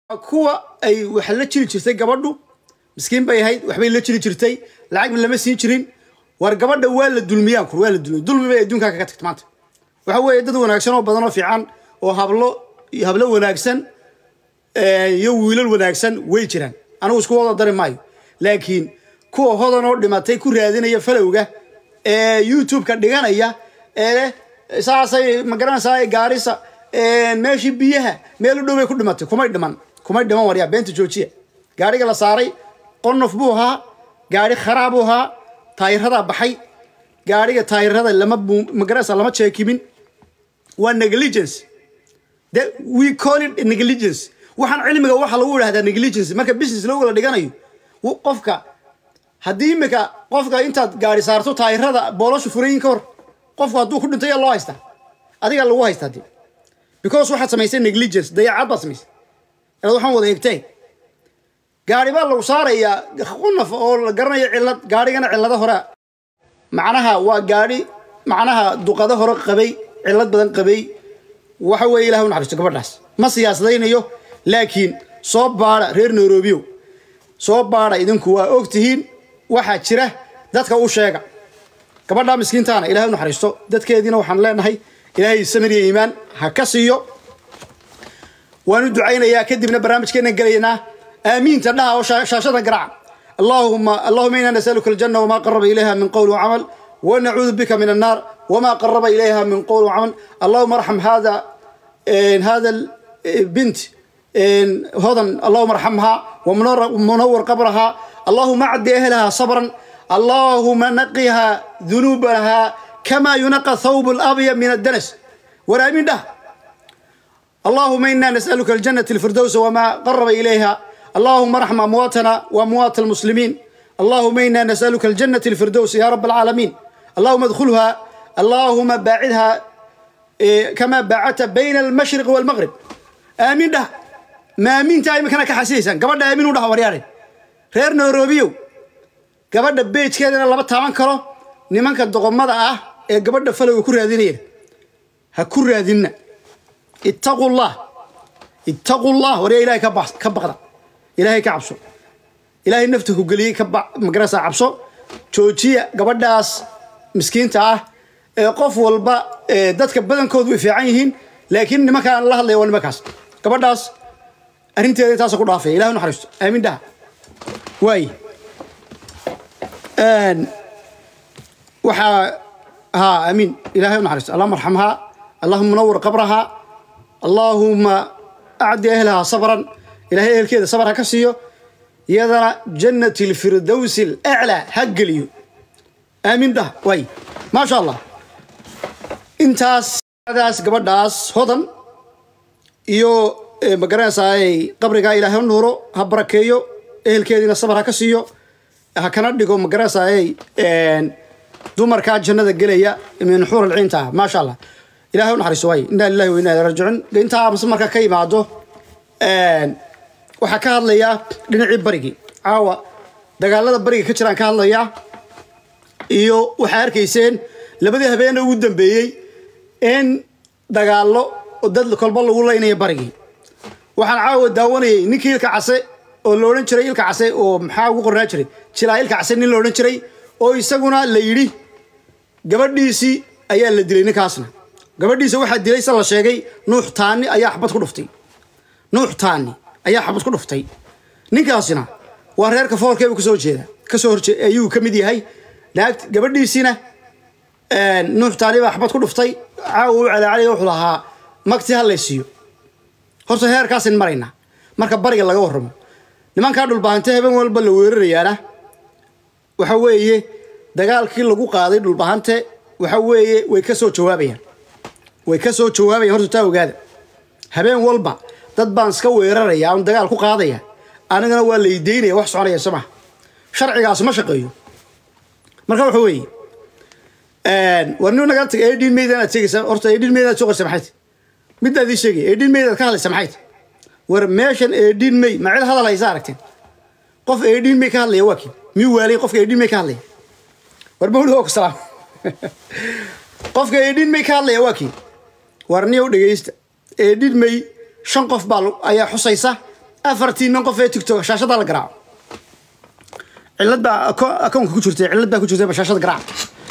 kuwa ay wax la jiri jirtay gabadhu miskiin bay ahayd waxbay la jiri jirtay lacag lama siin jirin war gabadha waa la dulmiyaan kur waa la dulmiya dulmi bay adduunkaa kaga tagta maanta waxa weeye dad wanaagsan oo badan oo fiican oo hablo hablo wanaagsan iyo wiilal wanaagsan way jiraan anigu isku wada dari maayo laakiin kuwa hodan oo dhimatay ku raadinaya falowga ee youtube-ka dhiganaya ee saasay magaranaysaa gaarisa meeshii biyaha meel u dhow bay ku dhimatay kumay dhiman kumay dhiman waryaa beenta joojiya gaariga la saaray qonof buu ahaa gaari kharaab buu ahaa taayiradaa baxay gaariga taayirada lama magaranaysa lama jeekimin waa negligence de we call it negligence waxaan cilmiga waxa lagu idhahdaa negligence marka business looga la dhiganayo qofka haddii imika qofka intaad gaari saarto taayirada booloshu furayin ka hor qofku hadduu ku dhintay yaa loo haystaa adigaa lagu haystaa de because waxaad samaysay negligence dayacaad baad samaysay inaad waxaan wada eegteen gaari baa lagu saarayaa qunaf oo la garanayo cillad gaarigana cillado hore macnaha waa gaari macnaha duqado hore qabay cillad badan qabay waxa weeye ilahay u naxariisto gabadhaas ma siyaasadaynayo laakiin soo baada reer nairobiyo soo baada idinku waa og tihiin waxaa jira dadka u sheega gabadhaa miskiintaana ilahay u naxariisto dadkeediina waxaan leenahay ilaahay samir iyo iimaan ha ka siiyo waanu ducaynayaa kadibna barnaamijkeena gelaynaa aamiinta dhaha oo shaashada garaaca اللهم اللهم انا نسالك الجنه وما قرب اليها من قول وعمل ونعوذ بك من النار وما قرب اليها من قول وعمل اللهم ارحم هذا إن هذا البنت إن هضن اللهم ارحمها ومنور قبرها اللهم اعد اهلها صبرا اللهم نقها ذنوبها كما ينقى ثوب الابيض من الدنس ورامين ده اللهم انا نسالك الجنه الفردوس وما قرب اليها اللهم ارحم امواتنا واموات المسلمين اللهم انا نسالك الجنه الفردوس يا رب العالمين اللهم ادخلها اللهم باعدها كما باعدت بين المشرق والمغرب امين ده ما امين تاي مكانك كحسيسا قبل امين وده ورياري reer nairobiyo gabadha beejkeedana lama taaban karo nimanka doqomada ah ee gabadha falowga ku raadinaya ha ku raadinna ittaqullah ittaqullah waryaa ilahay ka baqda ilaahay ka cabso ilaahay nafta ku geliyey ka magarasa cabso joojiya gabadhaas miskiinta ah ee qof walba dadka badankoodu way fiican yihiin laakiin nimankaan la hadlaya waa nimankaas gabadhaas arrinteeda intaasa ku dhaafaya ilahay naxariisto aamin dhaha waay waxaa haa amiin ilahay naxariisto allahuma arxamhaa allahuma munawir qabraha allahuma acdi ahlaha sabran ilahay ehelkeeda sabar ha ka siiyo iyadana jannati lfirdowsi alaclaa ha geliyo aamin dhah waay maasha allah intaas daas gabadhaas hodan iyo magaranaysaay qabrigaa ilaahay u nuuro ha barakeeyo ehelkeediina sabar ha ka siiyo ha kana dhigo magaranaysaay dumarkaa jannada gelaya min xuur alciinta ah maasha allah ilahay u naxariiso waay inaa lillahi wa inaa ilaihi raajicuun intaa mase marka ka imaado waxaa ka hadlayaa dhinacii barigii caawa dagaalada bariga ka jiraan ka hadlayaa iyo waxaa arkayseen labadii habeena ugu dambeeyey in dagaallo dad kolba lagu laynaya barigii waxaan caawa daawanayay ninkii ilka case oo la odhan jiray ilka case oo maxaa ugu qornaa jiray jilaa ilka case nin la odhan jiray oo isaguna la yidhi gabadhiisii ayaa la dilay ninkaasna gabadhiisa waxaa dilay se la sheegay nuux taani ayaa xabad ku dhuftay nuux taani ayaa xabad ku dhuftay ninkaasina waa reerka foorkeebu kasoo jeeda kasoo horjee ayuu ka mid yahay naagt gabadhiisiina nuux taani baa xabad ku dhuftay caawa u calaacalaya wuxuu lahaa magti ha laysiiyo horta heerkaasin maraynaa marka bariga laga warramo nimankaa dhulbahante habeen walba la weerarayaana waxa weeye dagaalkii lagu qaaday dhulbahante waxa weeye way ka soo jawaabayaan way ka soo jawaabayaan horta taa ogaada habeen walba dad baan iska weeraraya on dagaal ku qaadaya anigana waa laydaynaya wax soconaya soo maha sharcigaas ma shaqeeyo marka waxa weeye war nin nagaa tag edin mayd inaad sheegaysa horta edin mayd inaad soo qorsa maxay midaad ii sheegay edin mayd aad ka hadlaysa maxay war meeshan edin may ma cid hadal haysa aragteen qof edin may ka hadlaya waa kii miyuu waalay qofka edin may ka hadlaya war mawlid oo salaam qofka edin may ka hadlaya waa kii war niyow dhegaysta edin may shan qof baa ayaa xusaysa afartii nin qof ee tigtok shaashadaa la garaaco cillad baa akoonka ku jirtay cillad baa ku jirtay bashaashada garaaca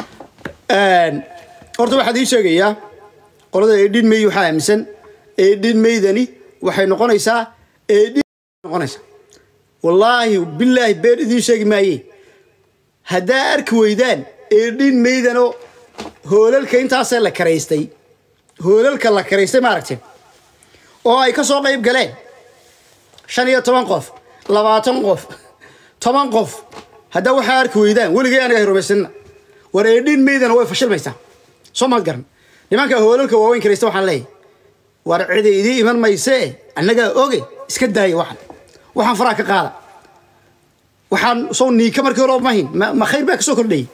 horta waxaad ii sheegayaa qolada edhin may waxaa aaminsan edhin maydani waxay noqonaysaa edhin noqonaysaa wallaahi bilaahi been idiin sheegi maaye haddaa arki weydaan edhin maydanoo hoolalka intaasee la karaystay hoolalka la karaystay maaragtay oo ay ka soo qayb galeen shan iyo toban qof labaatan qof toban qof haddaa waxaa arki weydaan weligay aniga hay rumaysanina war eedhin maydana way fashilmaysaa soo maad garan nimanka hoolalka waaweyn karaysta waxaan leeyahay war cida idii iman maysee annagaa oge iska daaya waxan waxaan faraha ka qaada waxaan soo niika markii hore mahin ma khayr baa ka soo kordhayey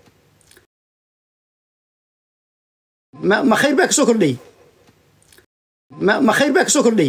ma khayr baa ka soo kordhayey ma khayr baa ka soo kordhayey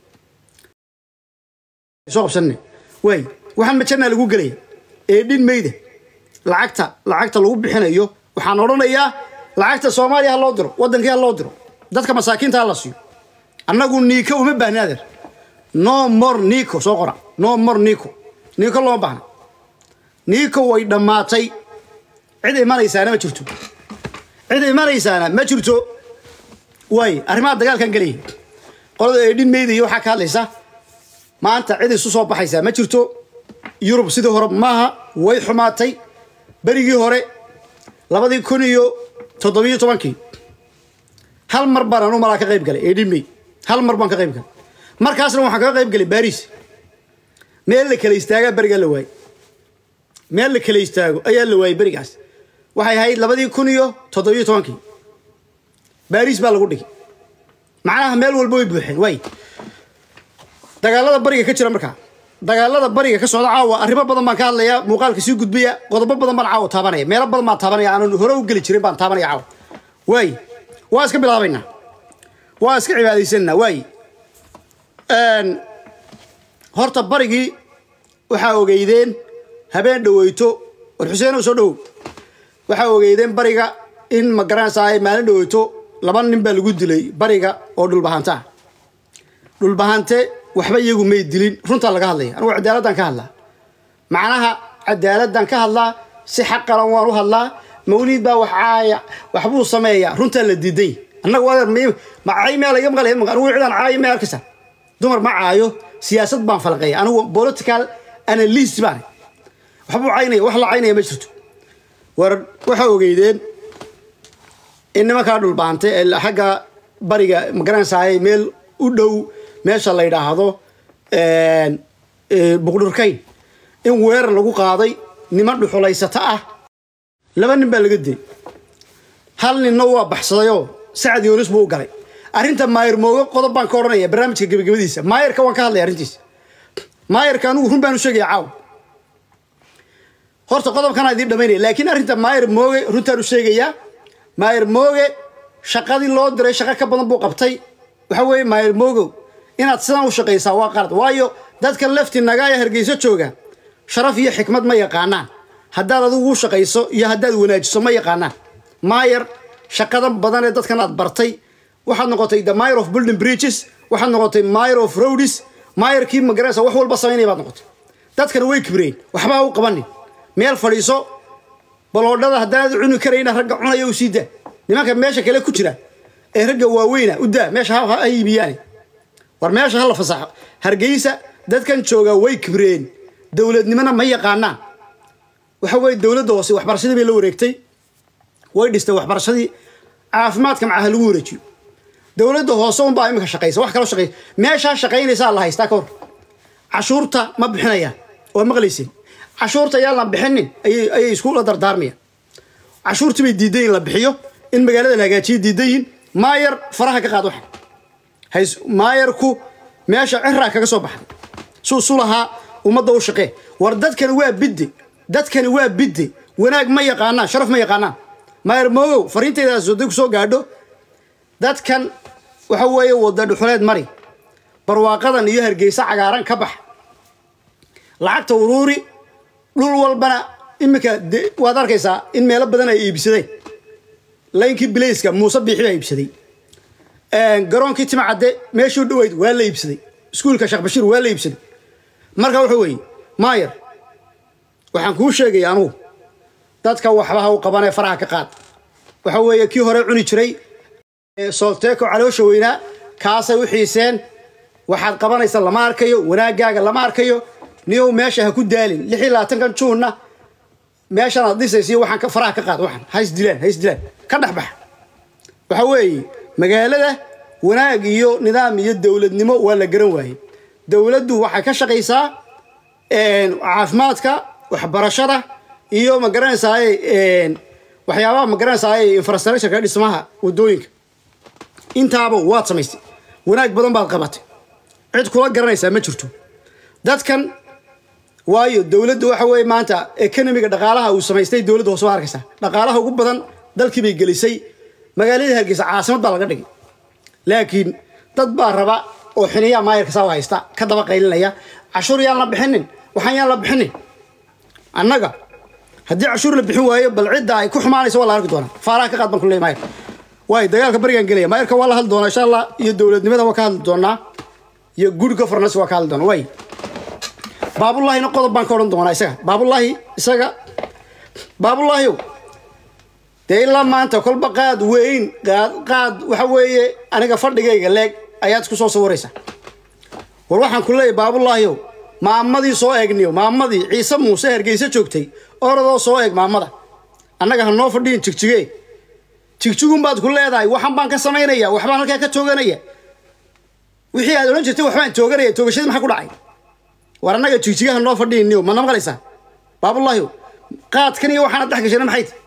soo qabsanne waay waxaan majannaa lagu gelaya eedhin mayda lacagta lacagta lagu bixinayo waxaan odhanayaa lacagta soomaaliya ha loo diro waddankii ha loo diro dadka masaakiinta ha la siiyo annagu niiko uma baahna adeer no more nico soo qora no more nico niiko looma baahna niiko way dhammaatay cid imanaysaana ma jirto cid imanaysaana ma jirto waay arrimaha dagaalkan gelaya qolada eedhin mayda iyo waxaa ka hadlaysa maanta cid isu soo baxaysaa ma jirto yurub sidii hore maaha way xumaatay berigii hore labadii kun iyo toddobiyo tobankii hal mar baan anu malaa ka qayb galay edhimey hal mar baan ka qayb galay markaasna waxaan kaga qayb galay baris meel la kala istaagaa berigaa la waayey meel la kala istaago ayaa la waayey berigaas waxay ahayd labadii kun iyo toddobiyo tobankii baris baa lagu dhigay macnaha meel walba way buuxeen waay dagaalada bariga ka jira markaa dagaalada bariga ka socda caawa arrimo badan baan ka hadlayaa muuqaalka sii gudbaya qodobo badan baan caawa taabanaya meelo badan baan taabanaya aanan hore u geli jirin baan taabanaya caawa waay waa iska bilaabaynaa waa iska cibaadaysanaa waay horta barigii waxaa ogeydeen habeen dhaweyto war xuseen soo dhowow waxaa ogeydeen bariga in ma garanaysaa maalin dhaweyto laba nin baa lagu dilay bariga oo dhulbahanta ah dhulbahante waxba iyagu may dilin runtaa laga hadlaya anugu cadaaladdan ka hadlaa macnaha cadaaladdan ka hadlaa si xaqalan waan u hadlaa mawliid baa wax caaya waxbuu sameeyaa runtaa la diiday annagu adeer ma caay meel iga maqlay anugu cidaan caayo may arkaysa dumar ma caayo siyaasad baan falqeeya anigu political analyst baan waxbuu caynaya wax la caynaya ma jirto war waxaa ogeydeen in nimankaa dhulbaantay ee xagga bariga magaranaysaay meel u dhow meesha la yidhaahdo buqdhurkayn in weerar lagu qaaday niman dhuxulaysata ah laba nin baa laga dilay hal ninna waa baxsadayoo sacad yoonis buu u galay arrinta maayir moogo qodob baan ka odhanaya barnaamijka gebagabadiisa maayirka waan ka hadlaya arrintiisa maayirka anugu run baan u sheegaya caawa horta qodobkanaa idiin dhamaynaya laakiin arrinta maayir mooge runtaan u sheegayaa maayir mooge shaqadii loo diray shaqo ka badan buu qabtay waxa weeye maayir moogow inaad sidan u shaqaysaa waa qalad waayo dadka lafti nagaaya hargeyso jooga sharaf iyo xikmad ma yaqaanaan haddaad adigu u shaqayso iyo haddaad wanaajiso ma yaqaanaan maayar shaqada badan ee dadkan aad bartay waxaad noqotay the mayor of building bridges waxaad noqotay mayor of roads maayarkii magaraysa wax walba samaynaya baad noqotay dadkana way kibreen waxbaa u qabanin meel fadhiiso baloodhada haddaanad cuni karayna ragga cunaya u sii daa nimanka meesha kale ku jira ee ragga waaweyna u daa meesha ha iibiyaane war meesha hala fasaxo hargeysa dadkan joogaa way kibreen dowladnimona ma yaqaanaan waxa weye dowladda hoose waxbarashadii bay la wareegtay way dhistay waxbarashadii caafimaadka macaha lagu wareejiyo dowladda hoose unbaa iminka shaqaysa wax kaloo shaqaysa meeshaa shaqaynaysaa la haystaa ka hor cashuurta ma bixinayaan waa maqlayseen cashuurta ayaan la bixinin ayay iskula dardaarmayaan cashuurtii bay diidan yihin la bixiyo in magaalada la hagaajiyo diidan yihin maayar faraha ka qaad waxa hays maayarku meesha ciraa kaga soo baxday suu su lahaa ummadda u shaqee war dadkani waa bidde dadkani waa bidde wanaag ma yaqaanaan sharaf ma yaqaanaan maayar moogow fariintaydaas haday ku soo gaadho dadkan waxa weeye wada dhuxuleed mari barwaaqadan iyo hargeysa cagaaran ka bax lacagta uruuri dhul walbana iminka waad arkaysaa in meelo badan ay iibsadeen laynkii bilayska muuse biixi baa iibsaday garoonkii timcadde meeshuu dhoweyd waa la iibsaday iskuulka sheekh bashiir waa la iibsaday marka wuxuu weeye maayar waxaan kuu sheegaya anugu dadka waxba ha u qabanee faraha ka qaad waxa weeye kii hore cuni jiray solteeko caloosha weynaa kaasay u xiiseen waxaad qabanaysa lama arkayo wanaagaaga lama arkayo niyow meesha ha ku daalin lix iyo labaatankan juunna meeshan aad dhisaysiyo waxaan faraha ka qaad waxan ha isdilaan ha isdilaan ka dhex baxa waxa weeye magaalada wanaag iyo nidaam iyo dowladnimo waa la garan waayey dowladdu waxay ka shaqaysaa caafimaadka waxbarashada iyo ma garanaysaa waxyaabaha ma garanaysaa infrastructureka dhismaha wadooyinka intaaba waad samaystay wanaag badan baad qabatay cid kula garanaysaa ma jirto dadkan waayo dowladda waxa weeye maanta economiga dhaqaalaha uu samaystay dowladda hoose waa arkaysaa dhaqaalaha ugu badan dalkii bay gelisay magaaladii hargeysa caasimad baa laga dhigay laakiin dad baa raba oo xiniyaa maayarka saa haysta ka daba qaylinaya cashuur yaan la bixinin waxaan yaan la bixinin annaga haddii cashuur la bixin waayo bal cidda ay ku xumaanaysa waa la arki doonaa faaraha ka qaad baan kuley maayar waayo dagaalka barigaan gelaya maayarka waa la hadli doonaa insha allah iyo dowladnimada waa ka hadli doonaa iyo good governance waa ka hadli doonaa waay baabullaahina qodob baan ka odhan doonaa isaga baabullaahi isaga baabullaahiyow dee ilaa maanta kolba qaad weyn qaad qaad waxa weeye aniga fadhigayga leeg ayaad isku soo sawiraysaa war waxaan ku leeyahy baabullaahiyow maamadii soo eegniyo maamadii ciise muuse hergeyse joogtay oradoo soo eeg maamada annaga ha noo fadhiyin jigjige jigjigun baad ku leedahay waxan baan ka samaynaya waxbaan halkaa ka tooganaya wixii aad odhan jirtay waxbaan tooganaya toogashadii maxaa ku dhacay war annaga jigjigaha noo fadhiyiniyo ma namaqlaysaa baabullaahiyow qaadkan iyo waxaana dhex gashana maxay tahy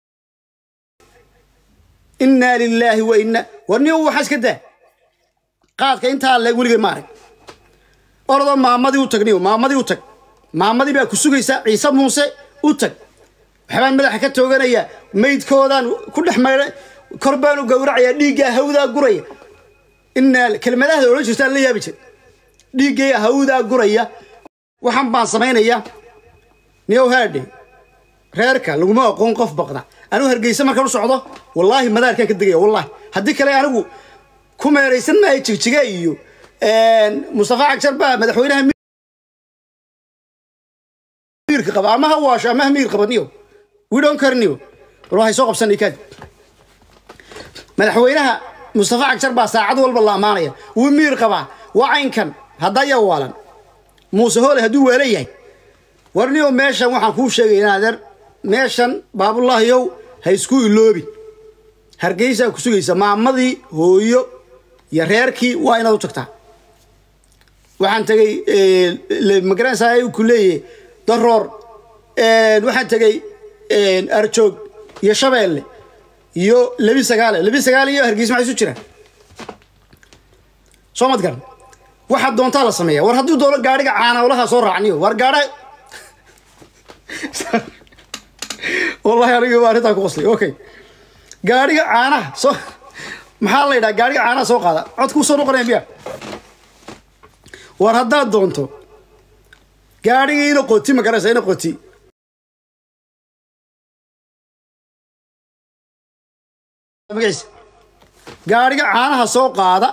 innaa lilaahi wa inna war niyo waxaa iska daa qaadka intaa leeg weligay ma arag orodoo maamadii u tag niyo maamadii u tag maamadii baa ku sugaysa ciise muuse u tag waxbaan madaxa ka tooganaya maydkoodaan ku dhex maydha kor baan u gowracaya dhiiggaa hawdaa guraya innaa kelmadahda odhan jirtaan la yaabi jir dhiiggay hawdaa guraya waxaan baan samaynaya niyow haadhe reerka laguma aqoon qof baqda anigu hargeysa markaan u socdo wallaahi madaarkaan ka degaya wallaahi haddii kale anigu ku meeraysan maayo jigjiga iyo mustafa cagjar baa madaxweynaha miirka qaba ama ha waasho ama ha miir qaba niyo we don't care niyo war waxay soo qabsanay kaadi madaxweynaha mustafa cagjar baa saacad walba la amaanaya wuu miir qabaa waa caynkan haddaya waalan muuse hoole hadduu waala yahay war niyo meeshan waxaan kuu sheegaya adeer meeshan baabullaahiyow ha isku iloobin hargeysaa ku sugaysa maamadii hooyo iyo reerkii waa inaad u tagtaa waxaan tegay magaranaysaa ku leeyahay daroor waxaan tegay arjoog iyo shabeelle iyo lebi sagaale lebi sagaale iyo hargeysa maxay isu jiraan soo mad garan waxaad doontaa la sameeya war hadduu doono gaadhiga caanawlaha soo raacniyo war gaadha wallahi anigi baa arrintaa ku qoslay okay gaadhiga caanaha soo maxaa la yidhaha gaadhiga caanaha soo qaada codkuu soo noqonaya miya war haddaad doonto gaadhigii ina qoti ma garanaysa ina qoti magaciisa gaadhiga caanaha soo qaada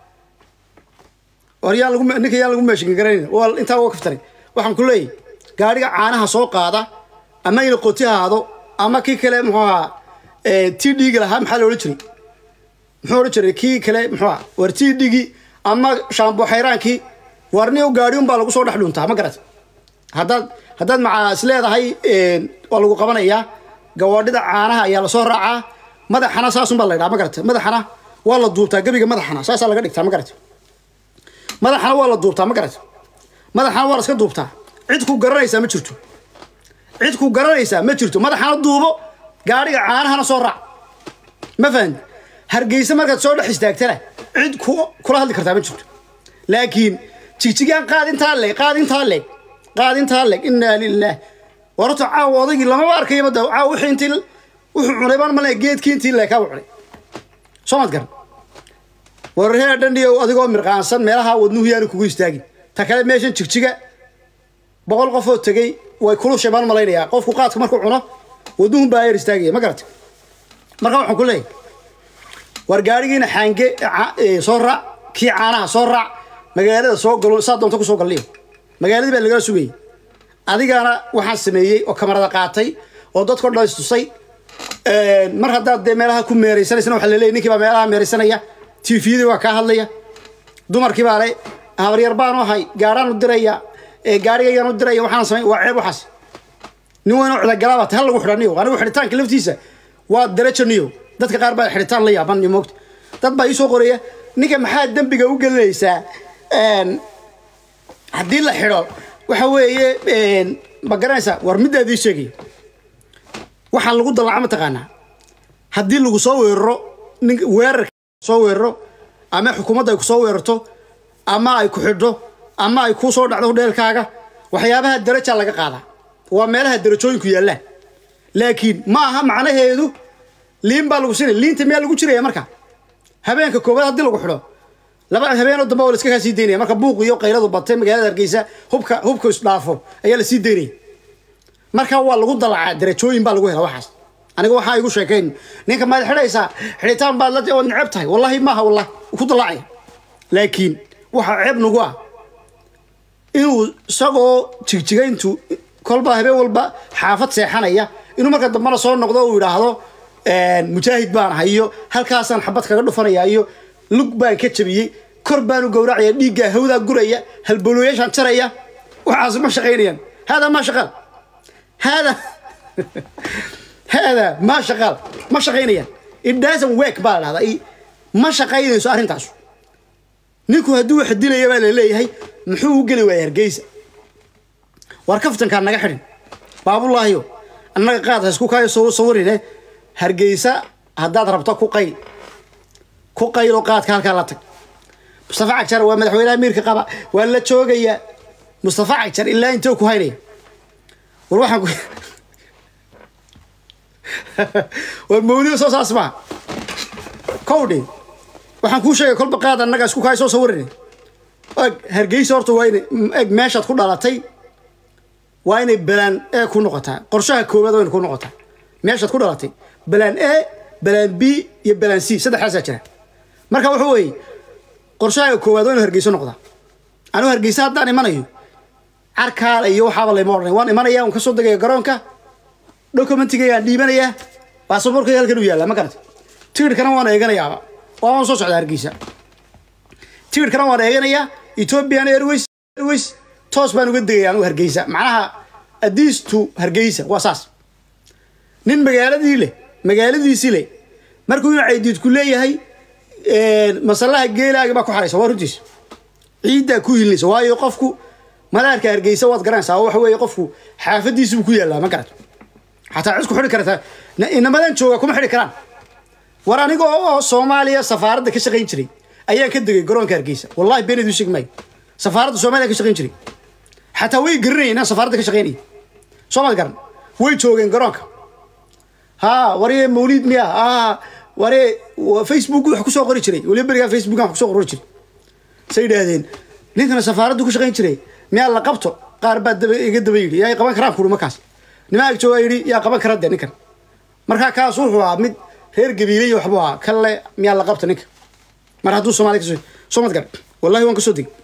war yaa lagu ninka yaa lagu meeshin garanayn waa intaa waa kaftaray waxaan ku leeyahay gaadhiga caanaha soo qaada ama ina qoti haado ama kii kale muxuu ahaa tii dhiigi lahaa maxaa la odhan jiray muxuu odhan jiray kii kale muxuu ahaa war tii dhigi ama shaambo xayraankii warniyo gaadhi un baa lagu soo dhex dhuntaa ma garat haddaad haddaad macaa is leedahay waa lagu qabanayaa gawaadhida caanaha ayaa lasoo raacaa madaxana saasun baa la ydhaha ma garata madaxana waa la duubtaa gebiga madaxana saasaa laga dhigtaa ma garata madaxana waa la duubtaa ma garata madaxana waa la iska duubtaa cid ku garanaysaa ma jirto cid ku garanaysaa ma jirto madaxana duubo gaadhiga caanahana soo raac ma fahan hargeysa markaad soo dhex istaagtana cid kula hadli kartaa ma jirto laakiin jigjigaan qaad intaa leeg qaad intaa leeg qaad intaa leeg innaa lilah warto caawa odaygii lamaba arkayaba da caawa wixii intii wuxuu cunay baan male geedkii intii leekaaba cunay soo mad garan wararhee dhandhiyo adigoo mirqaansan meelaha wadnuhu yaanu kugu istaagin ta kale meeshan jigjiga boqol qofoo tegey way kulushay baan malaynayaa qofku qaadka markuu cuno wadnuhun baa yar istaagaya ma garata marka waxaan ku leeyahay war gaadhigiina xaange soo raac kii caanaha soo raac magaalada soo galo saa doonta kusoo galliyo magaaladii baa lagala sugayay adigana waxaan sameeyey oo kamarada qaatay oo dadkao dhan istusay mar haddaad dee meelaha ku meeraysanaysana waxa laleeyay ninkii baa meelaha meeraysanaya tifiyadii waa kaa hadlaya dumarkii baa le habaryar baanu ahay gaaraan u diraya gaarigaygaan u diraya waxaan samay waa ceeb waxaas nin weyn oo cudagalaaba ta hal lagu xidhaniyo anigu xidhitaanka laftiisa waa darajaniyo dadka qaar baa xidhitaan la yaaban iyo moogta dad baa iisoo qoraya ninka maxaa dembiga u gelinaysaa haddii la xidho waxa weeye ma garanaysaa war middaadii sheegaya waxaa lagu dalaca mataqaanaa haddii lagu soo weeraro nin weerarka soo weeraro ama xukuumadda ay ku soo weerarto ama ay ku xidho ama ay kuu soo dhacdo hudheelkaaga waxyaabaha daraja laga qaadaa waa meelaha darajooyinku yaallaan laakiin ma aha macnaheedu liin baa lagu siinaya liinta miyaa lagu jiraya marka habeenka koobaad haddii lagu xidho laba habeenoo dambe waa la iska kaa sii daynaya marka buuq iyo qayladu batay magaalada hargeysa hubka hubka isdhaafo ayaa la sii daynaya marka waa lagu dalacaa darajooyin baa lagu hela waxaas aniga waxaa igu sheekayn ninka maad xidhaysaa xidhitaan baad la ood neceb tahay wallahi maaha wallahi ku dalacaya laakiin waxaa ceeb nagu ah inuu isagoo jigjigayntu kolba habeen walba xaafad seexanaya inuu marka dambena soo noqdo uu yidhaahdo mujaahid baan ahay iyo halkaasaan xabad kaga dhufanaya iyo lug baan ka jabiyey kor baanu gowracaya dhiiggaa hawdaa guraya halbolooyaashaan jaraya waxaas ma shaqaynayaan haadaa maa shaqaal haadaa haadaa maa shaqaal ma shaqaynayaan it doesn't work baa la dhahdaa ma shaqaynayso arrintaas ninku hadduu wax dilaya baa la leeyahay muxuu u geli waaya hargeysa war kaftankaa naga xidhin baabulaahiyo annaga qaad ha isku kaayo soo sawirine hargeysa haddaad rabto ku qayl ku qaylo qaadka halkaa la tag mustafa cagjar waa madaxweynaha miirka qaba waa la joogayaa mustafa cagjar ilaa intee ku haynaya war waxaan war mawlido soo saas maa kowdhi waxaan kuu sheegay kolba qaad annaga isku kaayo soo sawirine eg hargeysa horta waa inay eg meeshaad ku dhalatay waa inay balaan e ku noqotaa qorshaha koowaad waa inay ku noqotaa meeshaad ku dhalatay balaan e balaan b iyo balaan c saddexdaasaa jira marka wuxuu weeye qorshaha koowaad waa inu hargeyso noqdaa anuu hargeysa haddaan imanayo carkaala iyo waxaaba layma odhanay waan imanaya waan kasoo degaya garoonka documentigaygaan dhiibanayaa baasaboorkay halkan u yaallaa ma garata tigidhkana waan eeganayaaba waan soo socdaa hargeysa tigidhkana waan eeganayaa ethiopian airways airways toos baan uga degaya anugu hargeysa macnaha adiis to hargeysa waa saas nin magaaladii leh magaaladiisii leh markuu inu caydiidku leeyahay masalaha geelaaga baa ku xaraysa waa runtiis ciiddaa ku hilinaysa waayo qofku madaarka hargeysa waad garanaysaa oo waxa weeye qofku xaafadiisibuu ku yaallaa ma garato xataa cisku xidhi kartaa inamadan jooga kuma xidhi karaan war aniga oo soomaaliya safaaradda ka shaqayn jiray ayaan ka degay garoonka hargeysa wallahi beenedu sheegi maayo safaaradda soomaaliya ka shaqayn jiray xataa way garanayeen inaan safaaradda ka shaqaynaya soomaad garan way joogeen garoonka ha waree mawlid miya ha waree facebook wax kusoo qori jiray waliba berigaa facebook wax kusoo qori jiray say yidhaahdeen ninkana safaaraddu ku shaqayn jiray miyaa la qabto qaar baa daba iga daba yidhi yaa qaban karaan kuri markaas nimaa ag joogaa yidhi yaa qaban kara dee ninkan markaa kaas wuxuu ahaa mid reer gabiilay waxbuu ahaa kalle miyaa la qabta ninka mar hadduu soomaaliya kasoo soomad gar wallahi waan kasoo degay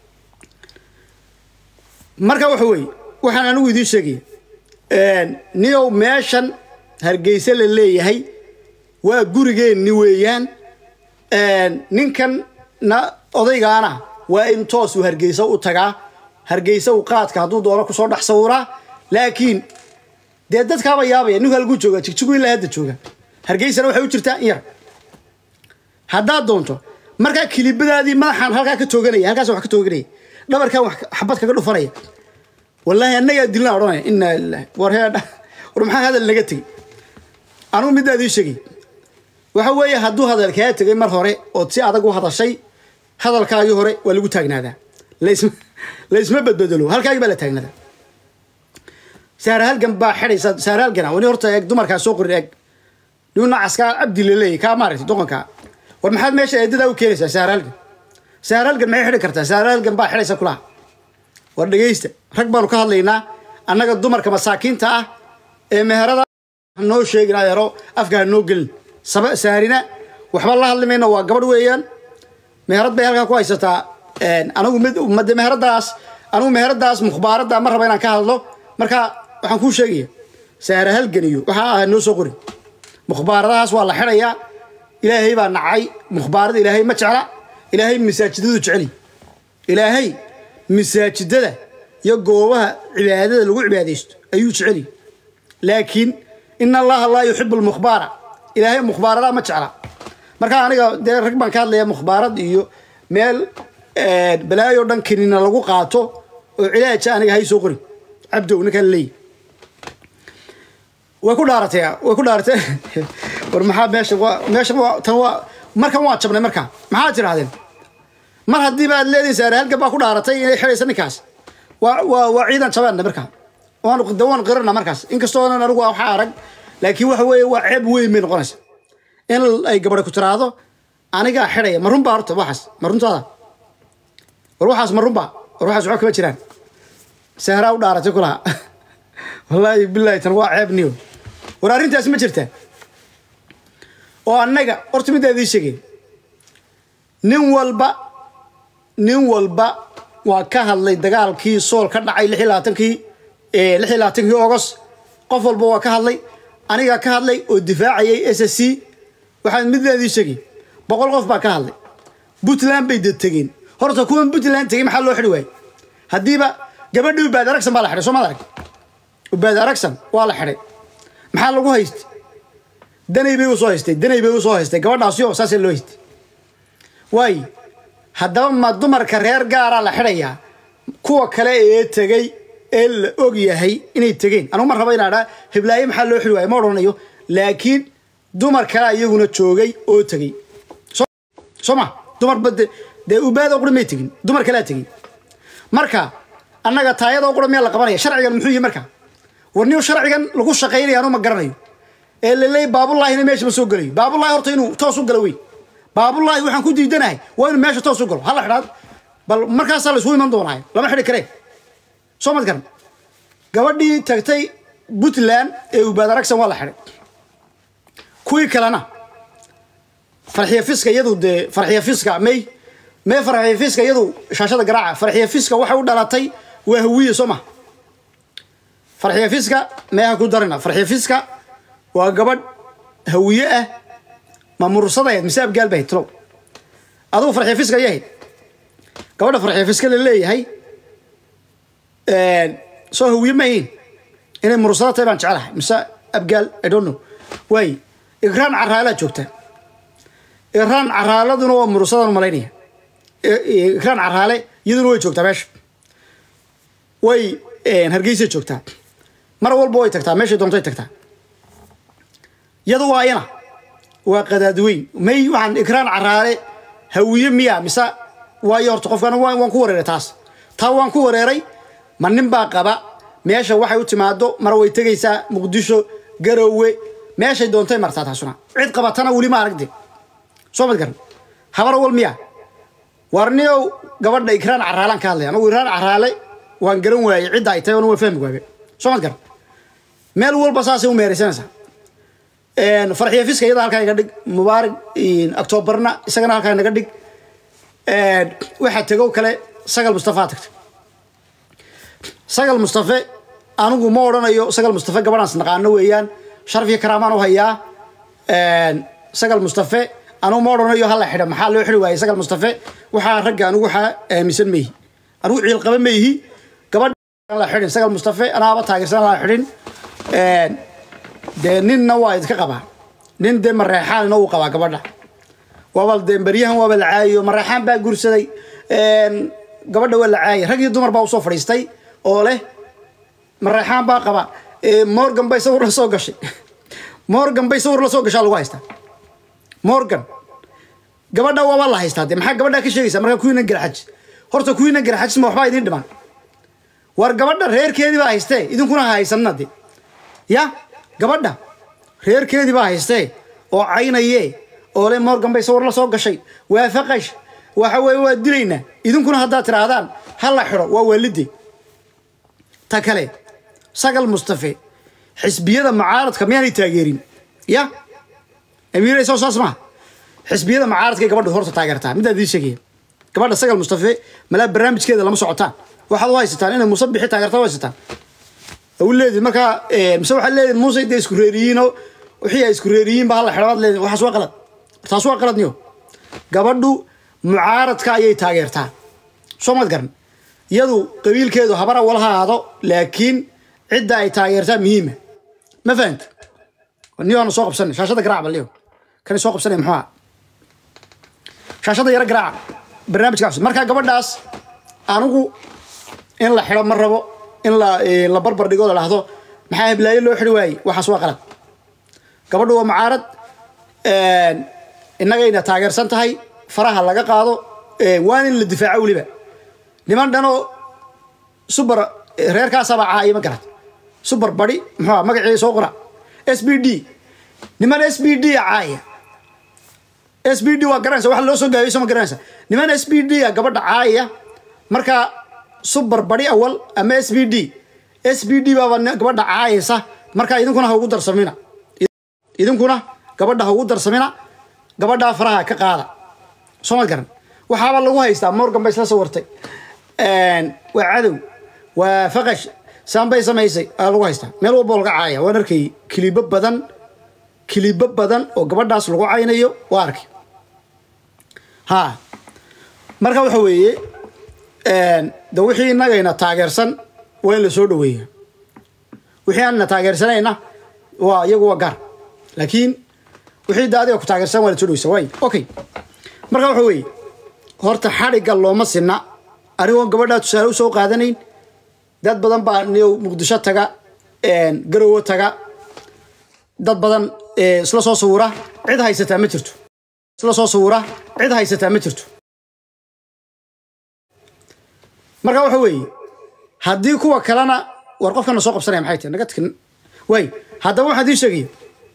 marka waxa weeye waxaan anigu idiin sheegaya niyow meeshan hargeysa la leeyahay waa gurigeenni weeyaan ninkan na odaygaana waa in toos uu hargeysa u tagaa hargeysa uu qaadka hadduu doono kusoo dhex sawiraa laakiin dee dadkaaba yaabaya ninku halkuu jooga jigjigu ilaa hadda jooga hargeysana waxay u jirtaa in yar haddaad doonto markaa kilibadaadii madaxaan halkaa ka tooganaya halkaas wax ka tooganaya dhabarkan wax xabad kaga dhufanaya wallaahi annagaa dilnaa odhanaya inaa lilahi war heedha war maxaa hadal naga tegey anugu middaa idii sheegay waxa weeye hadduu hadal kaa tegay mar hore ood si adag u hadashay hadalkaagii hore waa lagu taagnaadaa laisma laisma badbedelo halkaagii baa la taagnaadaa saara halgan baa xidhaysa saara halgana wani horta eeg dumarkaa soo qorin eeg nin nacaskaa cabdi laleeyay kaa maaragtay doqonkaa war maxaad meesha eedadaa u keenaysaa saara halgan saara halgan maxay xidhi kartaa saara halgan baa xidhaysa kulaha war dhegaysta rag baanu ka hadlaynaa annaga dumarka masaakiinta ah ee meherada noo sheegin adeero afka ha noo gelin saarina waxba la hadli mayno waa gabadh weeyaan meherad bay halkaa ku haysataa anigu mid made meheradaas anigu meheradaas mukhbaaradda ma raba inaan ka hadlo marka waxaan kuu sheegaya saara halganiyo waxaa ahaa noo soo qori mukhbaaradahaas waa la xidhayaa ilaahay baa nacay mukhbaarada ilaahay ma jecla ilaahay masaajidadu jeceli ilaahay masaajidada iyo goobaha cibaadada lagu cibaadaysto ayuu jeceli laakiin ina allaha laa yuxibu lmukhbaara ilaahay mukhbaarada ma jecla marka aniga dee rag baan ka hadlaya mukhbaarad iyo meel balaayo dhan kanina lagu qaato oo cilaaja aniga hay soo qori cabdow ninkaan leeyi way ku dhaaratay way ku dhaaratay war maxaa meesha waa meesha waa tan waa markan waa jabnay marka maxaa tirahdeen mar haddii baad leedihin saare halkan baa ku dhaaratay inay xidhaysa ninkaas waa waa waa ciidan jabeena marka waan dawaan qirana markaas inkastoonan anigu waxa arag laakiin waxa weeye waa ceeb weyn bay noqonaysa in ay gabadha ku tiraahdo anigaa xidhaya ma runbaa horta waxaas ma runtaada war waxaas ma runbaa war waxaas waxba kama jiraan sahraa u dhaaratay kulaha wallaahi bilaahi tan waa ceeb niyo war arrintaas ma jirtaa oo annaga horta middaa idiin sheegay nin walba nin walba waa ka hadlay dagaalkii sool ka dhacay lix iyo labaatankii lix iyo labaatankii ogos qof walba waa ka hadlay anigaa ka hadlay oo difaacayay s s c waxaan middaa idiin sheegay boqol qof baa ka hadlay puntland bay dad tegeen horta kuwan puntland tegey maxaa loo xidhi waayey haddiiba gabadhii ubaad aragsan baa la xidhay soo maad arag ubaad aragsan waa la xidhay maxaa lagu haystay danay bay usoo haystay danay bay usoo haystay gabadhaasio saasee loo haystay waayo haddaba ma dumarka reer gaaraa la xidhayaa kuwa kale ee tegey ee la og yahay inay tegeen anugu ma raba inaa dhaa hiblaaye maxaa loo xidhi waaya ma odhanayo laakiin dumar kale iyaguna joogay oo tegey soo ma dumarba de dee ubaadoo qura may tegin dumar kalea tegey marka annaga taayadoo qura miyaa la qabanaya sharcigan muxuu yihi marka war nin sharcigan lagu shaqaynaya anu ma garanayo ee laleey baabulaahina meesha ma soo gelayo baabulahi horta inuu toos u galo wey baabulahi waxaan ku diidanahay waa inuu meesha toos u galo hala xidhaad bal markaasaa la isugu iman doonaayo lama xidhi karee soo mad garan gabadhii tagtay puntland ee ubaad aragsan waa la xidhay kuwii kalena farxiya fiska iyadu dee farxiya fiska may may farxiya fiska iyadu shaashada garaaca farxiya fiska waxay u dhalatay waa hawiye soo ma farxiya fiska meeha ku darina farxiya fiska waa gabadh hawiye ah ma murursadayd mise abgaal bahayd tulow adugu farxiya fiska yahayd gabadha farxiya fiska la leeyahay soo hawiye ma yihiin inay murursada tahay baan jecelahay mise abgaal i don't know waay igraan caraalaa joogta igraan caraaladuna waa murursadaan malaynaya igraan caraale iyaduna way joogtaa meesha way hargeysay joogtaa mar walba way tagtaa meeshay doontay tagtaa yadu waa ina waa qadaadweyn may waxaan igraan caraale hawiye miya mise waayo horta qofkan waan ku wareeray taas taa waan ku wareeray ma nin baa qaba meesha waxay u timaado mar way tegaysaa muqdisho garowe meeshay doontay martaa taasuna cid qabatana weli ma aragde soo mad garan habar wal miya warniyow gabadha igraan caraalaan ka hadlaya anagu igraan caraale waan garan waayey cidda ay tahay ona waa fahmi waabe soo mad garan meel walba saasay u meeraysanaysaa farxiya fiska iyada halkaa iga dhig mubaarig octoobarna isagana halkaa naga dhig waxaa tegow kale sagal mustafaa tagtay sagal mustafe anigu ma odhanayo sagal mustafe gabadhaans naqaano weeyaan sharaf iyo karaamaan u hayaa sagal mustafe anugu ma odhanayo hala xidha maxaa loo xidhi waayey sagal mustafe waxaa ragga anigu waxaa aaminsan maihi anigu ciil qaba maihi gabadha la xidhin sagal mustafe anaaba taageersan la xidhin dee ninna waa idka qabaa nin dee mareexaanina uu qabaa gabadha waaba dee baryahan waaba la caayiyo mareexaan baa gursaday gabadha waa la caayay rag iyo dumar baa usoo fadhiistay oo leh mareexaan baa qaba morgan bay sawir la soo gashay morgan bay sawir la soo gashaa lagu haystaa morgan gabadha waaba la haystaa dee maxaa gabadhaa ka sheegaysaa markaa kuwiina garaxajis horta kuwiina garaxajis ma waxbaa idiin dhiman war gabadha reerkeedii baa haystee idinkuna ha haysanna de ya gabadha reerkeedii baa haystee oo caynaye oo le morgan bay sawir la soo gashay waa faqash waxa weeye waa dilaynaa idinkuna haddaad tidhaahdaan ha la xidho waa waalide ta kale sagal mustafe xisbiyada mucaaradka miyaanay taageerin ya amiirayso saas maha xisbiyada mucaaradkay gabadha horta taageertaa middaa idiin sheegaya gabadha sagal mustafe malaa barnaamijkeeda lama socotaan waxaad u haysataan inay muuse bixi taageerta u haysataan u leedid markaa mise waxaad leedid muuse dee isku reeriyiinoo wixii ay isku reeriyiin ba hala xidhabaad leedid waxaas waa qalad taas waa qalad niyo gabadhu mucaaradka ayay taageertaa soo maad garan iyadu qabiilkeedu habara walaha ahaado laakiin cidda ay taageertaa muhiima ma fahanta niyo ana soo qabsanay shaashada garaac bal niyo kan soo qabsanay muxuu ahaa shaashada yaro garaaca barnaamijka cusub marka gabadhaas anigu in la xidho ma rabo in la la barbar dhigo la dhahdo maxaa heblaayo loo xidhi waayey waxaas waa qalad gabadhu waa mucaarad innagayna taageersan tahay faraha laga qaado waan in la difaaco weliba niman dhanoo subar reerkaasaba caaya ma garat subar badi muxuu magaceeda soo qora s b d niman s b d caaya s b d waa garanaysa wax loo soo gaabiyo soo ma garanaysa niman s b d a gabadha caaya marka subar badi awal ama s b d s b d baaba gabadha caayaysa marka idinkuna ha ugu darsamina idinkuna gabadha ha ugu darsamina gabadhaa faraha ka qaada soo ma garan waxaaba lagu haystaa morgan bay isla sawirtay waa cadow waa faqash saan bay samaysay aa lagu haystaa meel walbo laga caaya waan arkay kilibo badan kilibo badan oo gabadhaas lagu caynayo waa arkay ha marka waxa weeye de wixii innagayna taageersan waa in la soo dhaweeya wixii aanna taageersanayna waa iyagu waa gaar laakiin wixii de adiga ku taageersan waa la soo dhaweysa waay okay marka waxa weeye horta xadhigga looma sinna anigoon gabadhaa tusaale usoo qaadanayn dad badan baa niyow muqdisho taga garowo taga dad badan isla soo sawira cid haysataa ma jirto isla soo sawira cid haysataa ma jirto marka waxa weeye haddii kuwa kalena war qofkana soo qabsanaya maxay tahay naga tkin waay haddaba waxaan idiin sheegaya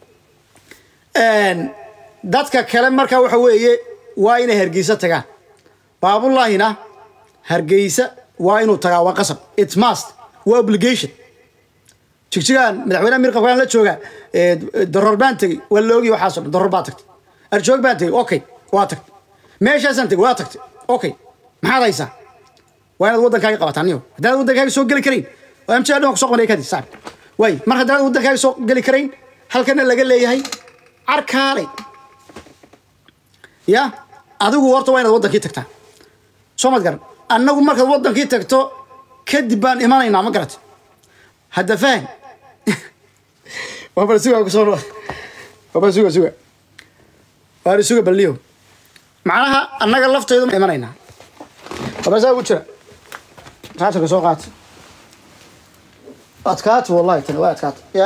dadka kale marka waxa weeye waa inay hargeysa tagaan baabullaahina hargeysa waa inuu tagaa waa qasab it must waa obligation jigjigaan madaxweynaha mirqabkaan la jooga daroor baan tegey waa la ogiy waxaaso dhan daroor baa tagtay arjoog baan tegey okay waa tagtay meeshaasaan tegey waa tagtay okay maxaad haysaa waa inaad waddankaaga qabataan niyo haddaad waddankaaga soo geli karayn oo amjaa dhan kusoo qabanaya kadib saaxib waay mar haddaad waddankaaga soo geli karayn halkana laga leeyahay carkaalay ya adigu horta waa inaad waddankii tagtaa soo mad garan annagu markaad waddankii tagto kadib baan imanaynaa ma garat hadda faham waabal suga kusoo waabal suga suga waari suga balniyo macnaha annaga laftaydu ma imanaynaa waabal saa ugu jira raajarka soo qaata adkaata wallahi tani waa adkaata ya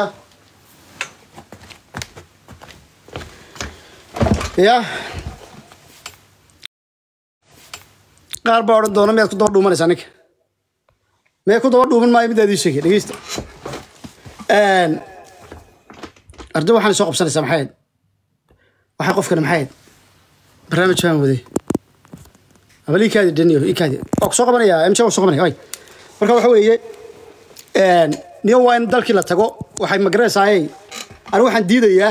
ya qaar baa odhan doona miyaad ku daba dhuumanaysaa ninka mee ku daba dhuuman maayo midaad ii sheegay dhegeysta arda waxaan soo qabsanaysaa maxay ahayd waxay qofkani maxay ahayd barnaamij baan waday abal ii kaadi dhaniyo ii kaadi waa ku soo qabanaya mj waa soo qabanaya ay marka waxa weeye niyo waa in dalkii la tago waxay magaranaysaayey anigu waxaan diidayaa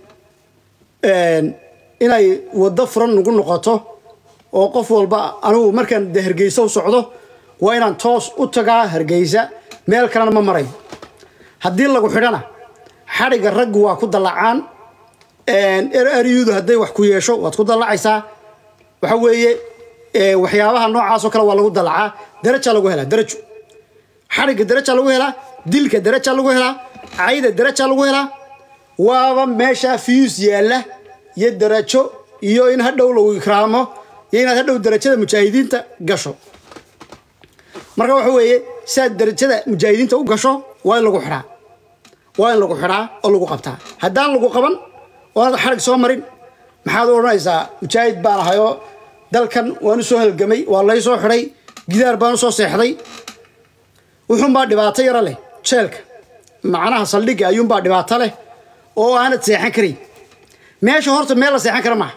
inay waddo furan nagu noqoto oo qof walba anigu markaan de hargeysa u socdo waa inaan toos u tagaa hargeysa meel kalena ma marayo haddii lagu xidhana xadhigga raggu waa ku dallacaan eryudu hadday wax ku yeesho waad ku dallacaysaa waxa weeye waxyaabaha noocaasoo kale waa lagu dallacaa daraja lagu helaa darajo xadhigga daraja lagu helaa dilka daraja lagu helaa cayda daraja lagu helaa waaba meesha fiyuus yaalla iyo darajo iyo in hadhow lagu ikraamo iyo inaad hadhow darajada mujaahidiinta gasho marka waxa weeye siaad darajada mujaahidiinta u gasho waa in lagu xidhaa waa in lagu xidhaa oo lagu qabtaa haddaan lagu qaban oo aad xarig soo marin maxaad u odhanaysaa mujaahid baan ahayoo dalkan waan u soo halgamay waa lay soo xidhay gidaar baan u soo seexday wuxuunbaa dhibaato yaro leh jeelka macnaha saldhigga ayuunbaa dhibaato leh oo aanad seexan karayn meesha horta meel la seexan kara maaha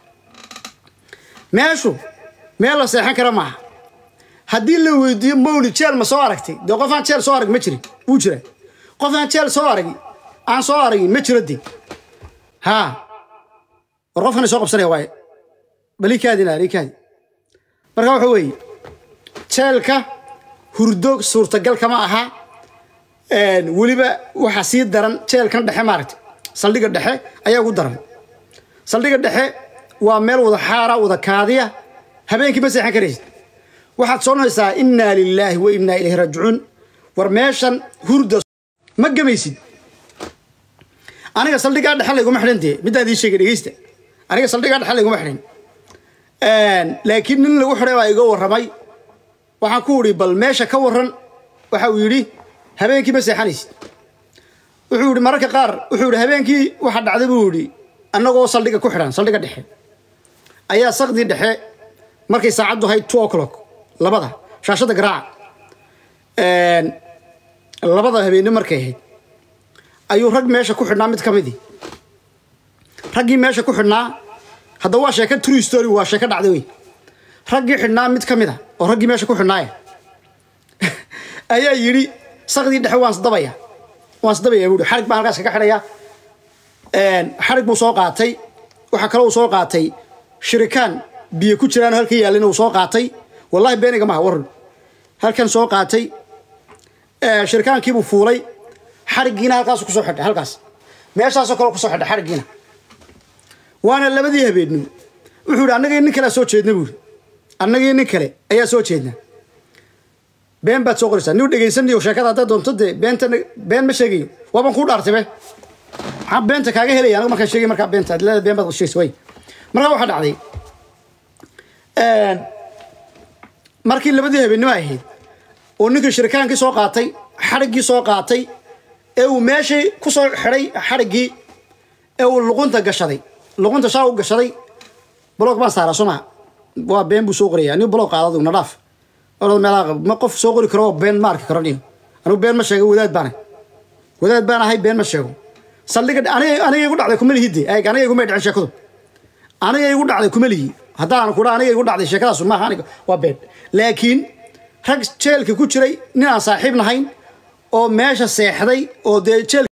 meeshu meel la seexan kara maaha haddii la weydiiyo mawli jeel ma soo aragtay dee qof aan jeel soo arag ma jirin wuu jira qof aan jeel soo aragi aan soo aragin ma jiro dee haa war qofkana soo qabsanaya waaye bal ii kaadi naar ii kaadi marka waxa weeye jeelka hurdo suurtagal kama aha weliba waxaa sii daran jeelkan dhexe maaragta saldhiga dhexe ayaa ugu daran saldhiga dhexe waa meel wada xaara wada kaadiya habeenkii ma seexan karaysid waxaad soonaysaa innaa lilaahi wa innaa ilayhi raajicuun war meeshan hurda ma gamaysid aniga saldhigaa dhexe layguma xidhan dee midaan idiin sheegay dhegeysta aniga saldhigaa dhexe layguma xidhan laakiin nin lagu xidhay baa iga warramay waxaan ku idhi bal meesha ka warran waxa uu yidhi habeenkii ma seexanaysid wuxuu yidhi mararka qaar wuxuu yidhi habeenkii waxa dhacday buu yidhi annagoo saldhiga ku xidhan saldhiga dhexe ayaa sakdii dhexe markay saacaddu ahayd two o'clock labada shaashadda garaaca labada habeenimo markay ahayd ayuu rag meesha ku xidhnaa mid ka midii raggii meesha ku xidhnaa hadda waa sheeka true story waa sheeko dhacday wey raggii xidhnaa mid ka mid a oo raggii meesha ku xidhnaaya ayaa yidhi sakdii dhexe waan isdabaya waan isdabaya buuhi xarig baan halkaas kaga xidhaya xarig buu soo qaatay waxaa kaloo uu soo qaatay shirikaan biyo ku jiraan halka yaallina uu soo qaatay wallahi beeniga maha warran halkan soo qaatay shirikaankiibuu fuulay xariggiina halkaasu kusoo xidhay halkaas meeshaasoo kale kusoo xidhay xariggiina waana labadii habeenimo wuxuu yidhi annagii nin kalea soo jeedna buuri annagii nin kale ayaa soo jeedna been baad soo qoraysaa niu dhegaysanayo sheekada haddaad doonto dee beenta been ma sheegayo waabaan kuu dhaartay be maxaa beenta kaaga helaya anagu markaan sheegay markaa beenta ad leeda been baad sheegaysa way markaa waxaa dhacday markii labadii habeenimo ay ahayd oo ninkii shirikaankii soo qaatay xadhiggii soo qaatay ee uu meeshii ku soo xidhay xadhiggii ee uu luqunta gashaday luqunta shaa u gashaday bloog baan saaraa soo maha waa been buu soo qoraya nin bloog qaadadu na dhaaf orada meelaha ma qof soo qori karo been ma arki karo nin anigu been ma sheego wadaad baan wadaad baan ahay been ma sheego saldhiga aniga aniga igu dhacday kuma lihide eeg aniga iguma dhicin sheekadu aniga igu dhacday kuma lihi haddaan kudha aniga igu dhacday sheekadaas maaha aniga waa been laakiin rag jeelka ku jiray nin aan saaxiib nahayn oo meesha seexday oo dee jeel